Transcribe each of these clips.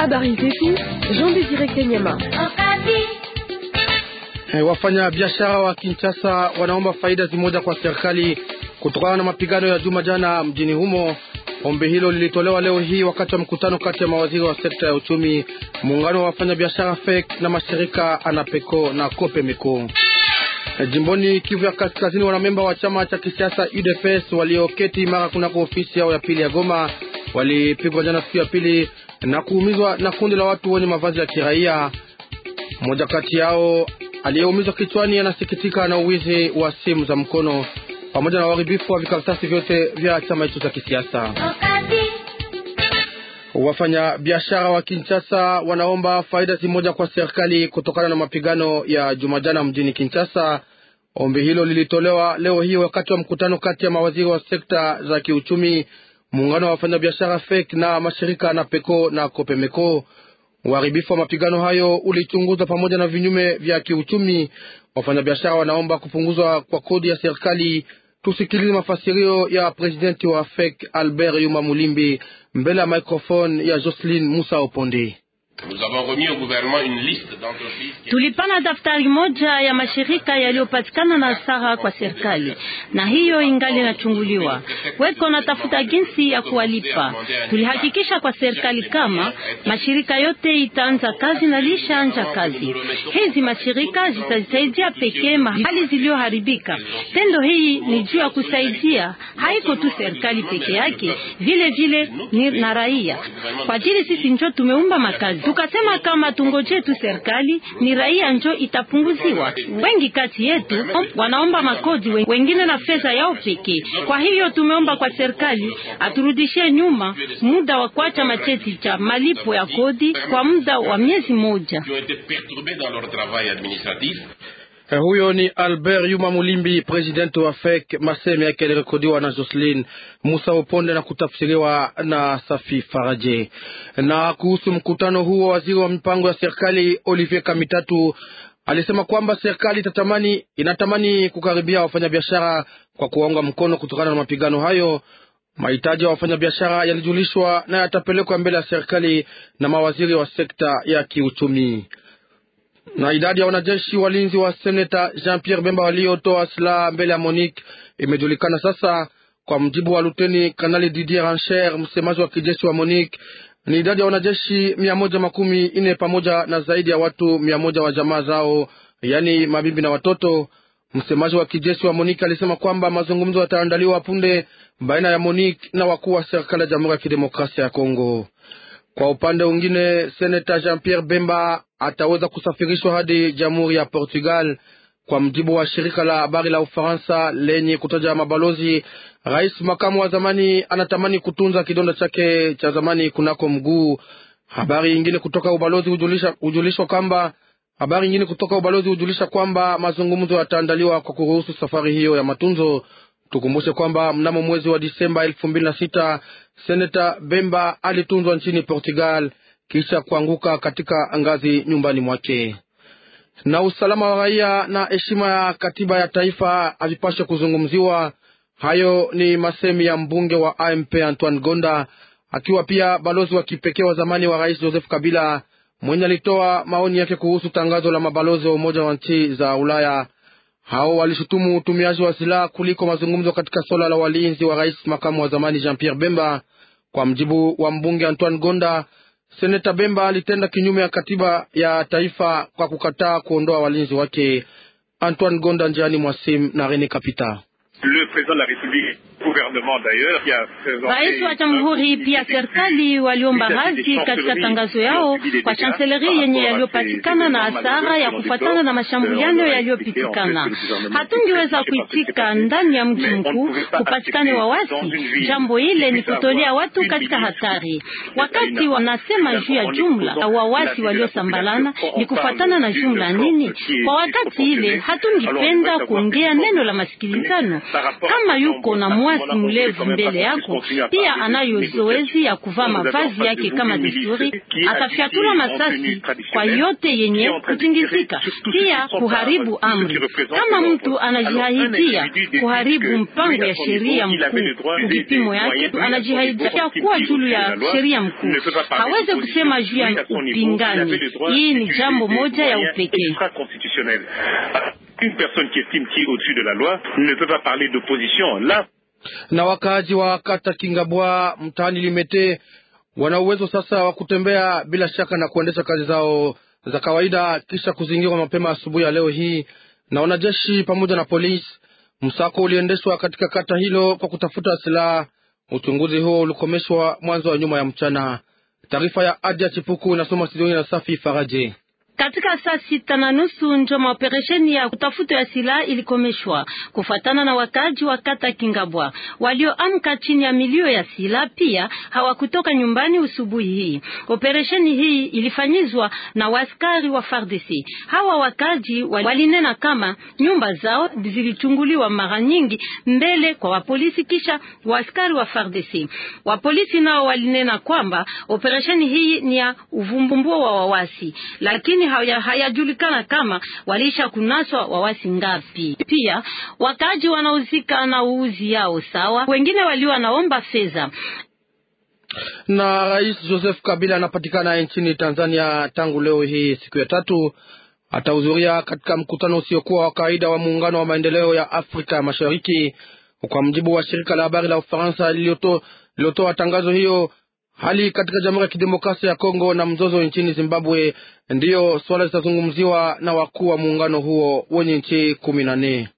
Habari zetu Jean Desire Kanyama. Hey, wafanya biashara wa Kinshasa wanaomba faida zimoja kwa serikali kutokana na mapigano ya juma jana mjini humo. Ombi hilo lilitolewa leo hii wakati wa mkutano kati ya mawaziri wa sekta ya uchumi, muungano wa wafanya biashara FEC na mashirika ANAPECO na COPEMECO. Jimboni Kivu ya Kaskazini, wanamemba wa chama cha kisiasa UDPS walioketi mara kunako ofisi yao ya pili ya Goma walipigwa jana siku ya pili na kuumizwa na kundi la watu wenye mavazi ya kiraia. Mmoja kati yao aliyeumizwa kichwani anasikitika na uwizi wa simu za mkono pamoja na uharibifu wa vikaratasi vyote vya chama hicho cha kisiasa. Wafanya biashara wa Kinshasa wanaomba faida zimoja kwa serikali kutokana na mapigano ya Jumajana mjini Kinshasa. Ombi hilo lilitolewa leo hii wakati wa mkutano kati ya mawaziri wa sekta za kiuchumi, muungano wa wafanyabiashara FEC na mashirika na PECO na COPEMECO. Uharibifu wa mapigano hayo ulichunguzwa pamoja na vinyume vya kiuchumi. Wafanyabiashara wanaomba kupunguzwa kwa kodi ya serikali. Tusikilize mafasirio ya presidenti wa FEC Albert Yuma Mulimbi mbele ya microphone ya Jocelyn Musa Opondi. Tulipana daftari moja ya mashirika yaliyopatikana na hasara kwa serikali, na hiyo ingali inachunguliwa. Weko natafuta jinsi ya kuwalipa. Tulihakikisha kwa serikali kama mashirika yote itaanza kazi na lishaanja kazi. Hizi mashirika zitasaidia pekee mahali ziliyoharibika. Tendo hii ni juu ya kusaidia, haiko tu serikali peke yake, vile vile ni na raia, kwa ajili sisi njo tumeumba makazi tukasema kama tungoje tu serikali, ni raia njo itapunguziwa. Wengi kati yetu wanaomba makodi, wengine na fedha yao pekee. Kwa hivyo tumeomba kwa serikali aturudishie nyuma muda wa kuacha macheti cha malipo ya kodi kwa muda wa miezi moja. Huyo ni Albert Yuma Mulimbi, presidenti wa FEC. Maseme yake yalirekodiwa na Jocelyn Musa Uponde na kutafsiriwa na Safi Faraje. Na kuhusu mkutano huo, waziri wa mipango ya serikali Olivier Kamitatu alisema kwamba serikali itatamani, inatamani kukaribia wafanyabiashara kwa kuwaunga mkono kutokana na mapigano hayo. Mahitaji ya wafanyabiashara yalijulishwa na yatapelekwa mbele ya serikali na mawaziri wa sekta ya kiuchumi na idadi ya wanajeshi walinzi wa seneta Jean Pierre Bemba waliotoa silaha mbele ya Monique imejulikana sasa. Kwa mjibu wa luteni kanali Didier Rancher, msemaji wa kijeshi wa Monique, ni idadi ya wanajeshi mia moja makumi ine pamoja na zaidi ya watu mia moja wa jamaa zao, yaani mabibi na watoto. Msemaji wa kijeshi wa Monique alisema kwamba mazungumzo yataandaliwa punde baina ya Monique na wakuu wa serikali ya Jamhuri ya Kidemokrasia ya Kongo. Kwa upande mwingine, seneta Jean Pierre Bemba ataweza kusafirishwa hadi jamhuri ya Portugal. Kwa mjibu wa shirika la habari la Ufaransa lenye kutaja mabalozi, rais makamu wa zamani anatamani kutunza kidonda chake cha zamani kunako mguu. Habari nyingine kutoka ubalozi hujulisha hujulishwa kwamba habari nyingine kutoka ubalozi hujulisha kwamba mazungumzo yataandaliwa kwa kuruhusu safari hiyo ya matunzo. Tukumbushe kwamba mnamo mwezi wa Disemba elfu mbili na sita seneta Bemba alitunzwa nchini Portugal kisha kuanguka katika ngazi nyumbani mwake. Na usalama wa raia na heshima ya katiba ya taifa havipashe kuzungumziwa. Hayo ni masemi ya mbunge wa AMP Antoine Gonda, akiwa pia balozi wa kipekee wa zamani wa rais Joseph Kabila, mwenye alitoa maoni yake kuhusu tangazo la mabalozi wa Umoja wa nchi za Ulaya. Hao walishutumu utumiaji wa silaha kuliko mazungumzo katika suala la walinzi wa rais makamu wa zamani Jean Pierre Bemba. Kwa mjibu wa mbunge Antoine Gonda, seneta Bemba alitenda kinyume ya katiba ya taifa kwa kukataa kuondoa walinzi wake. Antoine Gonda njiani mwasim na Rene Kapita. Rais wa jamhuri pia serikali waliomba radhi katika tangazo yao kwa chanseleri yenye yaliyopatikana na hasara ya kufuatana na mashambuliano yaliyopitikana. Hatungiweza kuitika ndani ya mji mkuu kupatikane wawasi. Jambo ile ni kutolea watu katika hatari. Wakati wanasema juu ya jumla wawasi waliosambalana, ni kufuatana na jumla nini? Kwa wakati ile hatungipenda kuongea neno la masikilizano kama yuko na mwazi risasi mlevu mbele yako, pia anayo zoezi ya kuvaa mavazi yake kama desturi, atafyatula masasi kwa yote yenye kutingizika, pia kuharibu amri. Kama mtu anajiahidia kuharibu mpango ya sheria mkuu kuvipimo yake, anajiahidia kuwa juu ya sheria mkuu, haweze kusema juu ya upingani. Hii ni jambo moja ya upekee. Une personne qui estime qui est au-dessus de la loi ne peut pas parler d'opposition. Là, na wakaaji wa kata Kingabwa mtaani Limete wana uwezo sasa wa kutembea bila shaka na kuendesha kazi zao za kawaida kisha kuzingirwa mapema asubuhi ya leo hii na wanajeshi pamoja na polisi. Msako uliendeshwa katika kata hilo kwa kutafuta silaha. Uchunguzi huo ulikomeshwa mwanzo wa nyuma ya mchana. Taarifa ya Adia Chipuku inasoma studioni na Safi Faraje. Katika saa sita na nusu njo maoperesheni ya kutafuta ya silaha ilikomeshwa kufuatana na wakaji wa kata Kingabwa walioamka chini ya milio ya silaha. Pia hawakutoka nyumbani usubuhi hii. Operesheni hii ilifanyizwa na waskari wa FARDC. Hawa wakaji walinena kama nyumba zao zilichunguliwa mara nyingi mbele kwa wapolisi, kisha waskari wa FARDC. Wapolisi nao walinena kwamba operesheni hii ni ya uvumbuo wa wawasi, lakini hayajulikana haya kama walisha kunaswa wawasi ngapi. Pia wakaji wanauzika na uuzi yao sawa, wengine walio wanaomba fedha. Na Rais Joseph Kabila anapatikana nchini Tanzania tangu leo hii siku ya tatu. Atahudhuria katika mkutano usiokuwa wa kawaida wa muungano wa maendeleo ya Afrika ya Mashariki. Kwa mjibu wa shirika la habari la Ufaransa lililotoa tangazo hiyo, hali katika Jamhuri ya Kidemokrasia ya Kongo na mzozo nchini Zimbabwe ndiyo swala zitazungumziwa na wakuu wa muungano huo wenye nchi kumi na nne.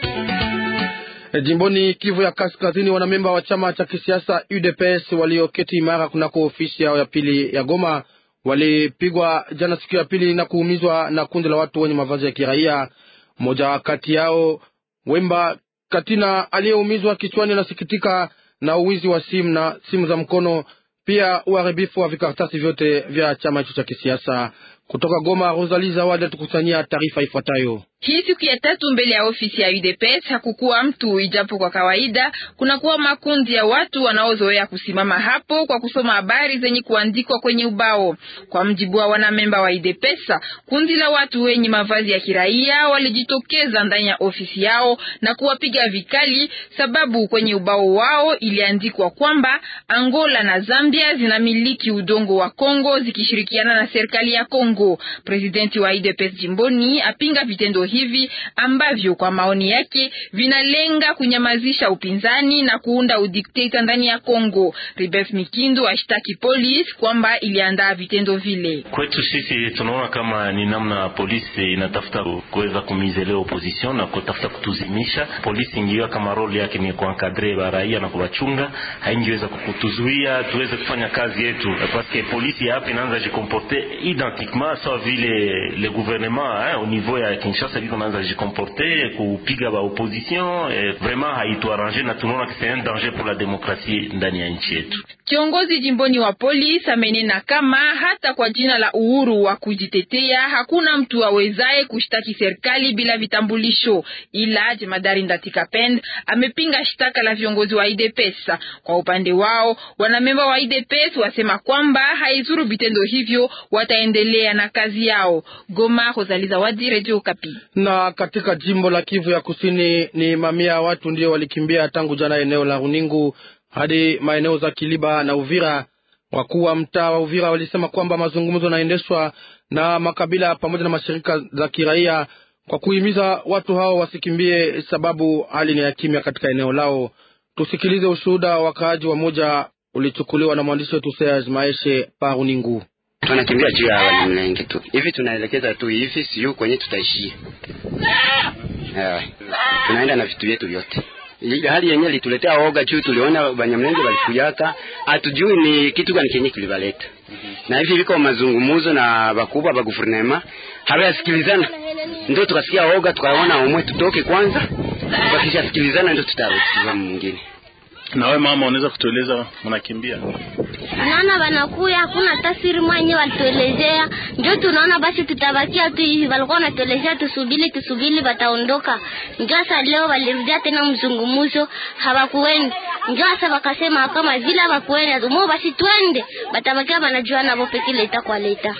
Jimboni Kivu ya Kaskazini, wanamemba wa chama cha kisiasa UDPS walioketi imara kunako ofisi yao ya pili ya Goma walipigwa jana siku ya pili na kuumizwa na kundi la watu wenye mavazi ya kiraia. Mmoja kati yao Wemba Katina aliyeumizwa kichwani anasikitika na uwizi wa simu na simu za mkono pia uharibifu wa vikaratasi vyote vya chama hicho cha kisiasa. Kutoka Goma, Rosalie Zawadi atukusanyia taarifa ifuatayo. Hii siku ya tatu mbele ya ofisi ya UDPS hakukuwa mtu, ijapo kwa kawaida kunakuwa makundi ya watu wanaozoea kusimama hapo kwa kusoma habari zenye kuandikwa kwenye ubao. Kwa mjibu wa wanamemba wa UDPS, kundi la watu wenye mavazi ya kiraia walijitokeza ndani ya ofisi yao na kuwapiga vikali, sababu kwenye ubao wao iliandikwa kwamba Angola na Zambia zinamiliki udongo wa Kongo zikishirikiana na serikali ya Kongo. Presidenti wa UDPS jimboni apinga vitendo hivi ambavyo kwa maoni yake vinalenga kunyamazisha upinzani na kuunda udikteta ndani ya Kongo. Ribes Mikindo ashtaki polisi kwamba iliandaa vitendo vile. Kwetu sisi tunaona kama ni namna polisi inatafuta kuweza kumizelea opposition na kutafuta kutuzimisha. Polisi ingiwa kama role yake ni kuankadre ba raia na kuwachunga, haingiweza kutuzuia tuweze kufanya kazi yetu, parce polisi hapa inaanza jikomporte identiquement sawa vile le gouvernement hein, au niveau ya Kinshasa viko naanza jikomporte kupiga ba opposition eh, vraiment haituarrange na tunaona que c'est un danger pour la démocratie ndani ya nchi yetu. Kiongozi jimboni wa polisi amenena kama hata kwa jina la uhuru wa kujitetea hakuna mtu awezaye kushtaki serikali bila vitambulisho, ila jemadari Ndatika Pend amepinga shtaka la viongozi wa IDPS. Kwa upande wao wanamemba wa IDPS wasema kwamba haizuru vitendo hivyo, wataendelea na kazi yao. Goma, Rosalie Zawadi, Radio Okapi. Na katika jimbo la Kivu ya Kusini ni mamia ya watu ndio walikimbia tangu jana eneo la Runingu hadi maeneo za Kiliba na Uvira. Wakuu wa mtaa wa Uvira walisema kwamba mazungumzo yanaendeshwa na makabila pamoja na mashirika za kiraia kwa kuhimiza watu hao wasikimbie, sababu hali ni ya kimya katika eneo lao. Tusikilize ushuhuda wa wakaaji wa moja ulichukuliwa na mwandishi wetu Serge Maeshe pa Runingu. Tunakimbia juu ya Wanyamlenge tu hivi, tunaelekeza tu hivi, siyo kwenye tutaishia. Yeah. Tunaenda na vitu vyetu vyote hali yenyewe lituletea oga juu tuliona Banyamlenge walikuyaka, hatujui ni kitu gani kenye kilibaleta na hivi viko mazungumuzo na bakubwa ba guvernema hawayasikilizana, ndio tukasikia oga, tukaona omwe tutoke kwanza, wakishasikilizana ndio tutarudi mwingine. Na wewe mama, unaweza kutueleza mnakimbia? Tunaona wanakuya, hakuna tasiri mwenye walituelezea, ndio tunaona basi tutabakia tu hivi. Walikuwa wanatuelezea tusubiri, tusubiri, wataondoka. Ndio sasa leo walirudia tena mzungumuzo, hawakuenda. Ndio sasa wakasema kama vile hawakuenda tumo, basi twende, batabakia wanajua nabo peke leta kwa leta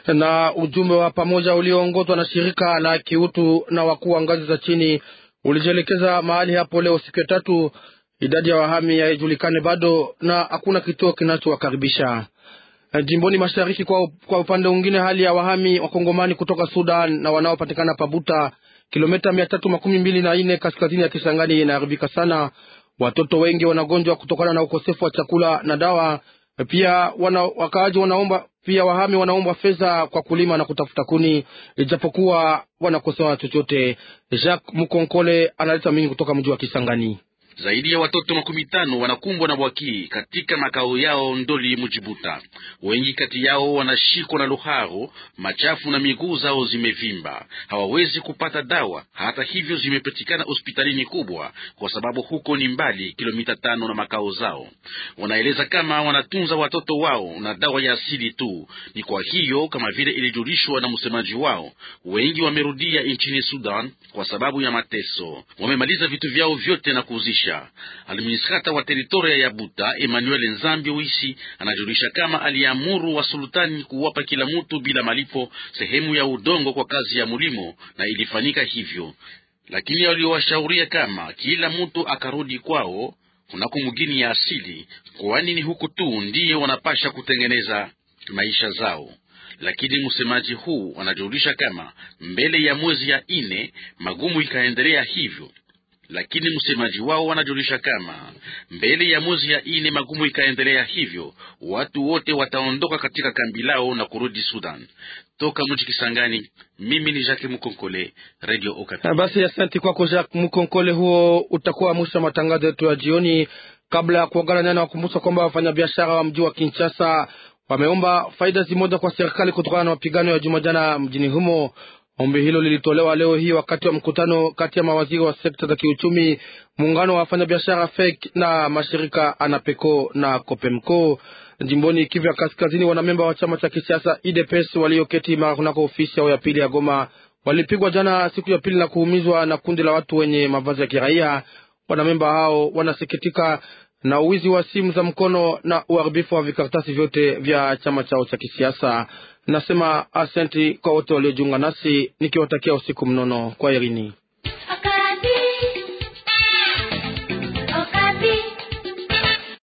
na ujumbe wa pamoja ulioongozwa na shirika la kiutu na wakuu wa ngazi za chini ulijielekeza mahali hapo leo siku ya tatu. Idadi ya wahami haijulikane bado na hakuna kituo kinachowakaribisha jimboni mashariki. Kwa, kwa upande mwingine, hali ya wahami wakongomani kutoka Sudan na wanaopatikana Pabuta, kilomita mia tatu makumi mbili na nne kaskazini ya Kisangani inaharibika sana. Watoto wengi wanagonjwa kutokana na ukosefu wa chakula na dawa. Pia wana, wakaaji wanaomba pia wahami wanaomba fedha kwa kulima na kutafuta kuni, ijapokuwa wanakosewa chochote. Jacques Mukonkole analeta mingi kutoka mji wa Kisangani. Zaidi ya watoto makumi tano wanakumbwa na bwaki katika makao yao Ndoli Mujibuta. Wengi kati yao wanashikwa na luharo machafu na miguu zao zimevimba, hawawezi kupata dawa. Hata hivyo zimepatikana hospitalini kubwa, kwa sababu huko ni mbali kilomita tano na makao zao. Wanaeleza kama wanatunza watoto wao na dawa ya asili tu. Ni kwa hiyo kama vile ilijulishwa na msemaji wao, wengi wamerudia nchini Sudan kwa sababu ya mateso. Wamemaliza vitu vyao vyote na kuuzisha Administrata wa teritoria ya Buta Emmanuel Nzambi Wisi anajulisha kama aliamuru wa sultani kuwapa kila mtu bila malipo sehemu ya udongo kwa kazi ya mulimo, na ilifanyika hivyo, lakini waliowashauria kama kila mtu akarudi kwao kunako mugini ya asili, kwani ni huku tu ndiye wanapasha kutengeneza maisha zao. Lakini msemaji huu anajulisha kama mbele ya mwezi ya ine magumu ikaendelea hivyo lakini msemaji wao wanajulisha kama mbele ya mwezi ya ine magumu ikaendelea hivyo, watu wote wataondoka katika kambi lao na kurudi Sudan. Toka mji Kisangani, mimi ni Jacques Mukonkole, Radio Okapi. Basi asante kwako Jacques Mukonkole. Huo utakuwa mwisho wa matangazo yetu ya jioni. Kabla ya kuagana nani, wakumbusha kwamba wafanyabiashara wa mji wa Kinshasa wameomba faida zimoja kwa serikali kutokana na mapigano ya juma jana mjini humo. Ombi hilo lilitolewa leo hii wakati wa mkutano kati ya mawaziri wa sekta za kiuchumi, muungano wa wafanyabiashara FEC na mashirika ANAPECO na COPEMCO jimboni Kivu ya Kaskazini. Wanamemba wa chama cha kisiasa UDPS walioketi mara kunako ofisi yao ya pili ya Goma walipigwa jana siku ya pili na kuumizwa na kundi la watu wenye mavazi ya kiraia. Wanamemba hao wanasikitika na uwizi wa simu za mkono na uharibifu wa vikaratasi vyote vya chama chao cha kisiasa. Nasema asenti kwa wote waliojiunga nasi nikiwatakia usiku mnono. Kwa herini.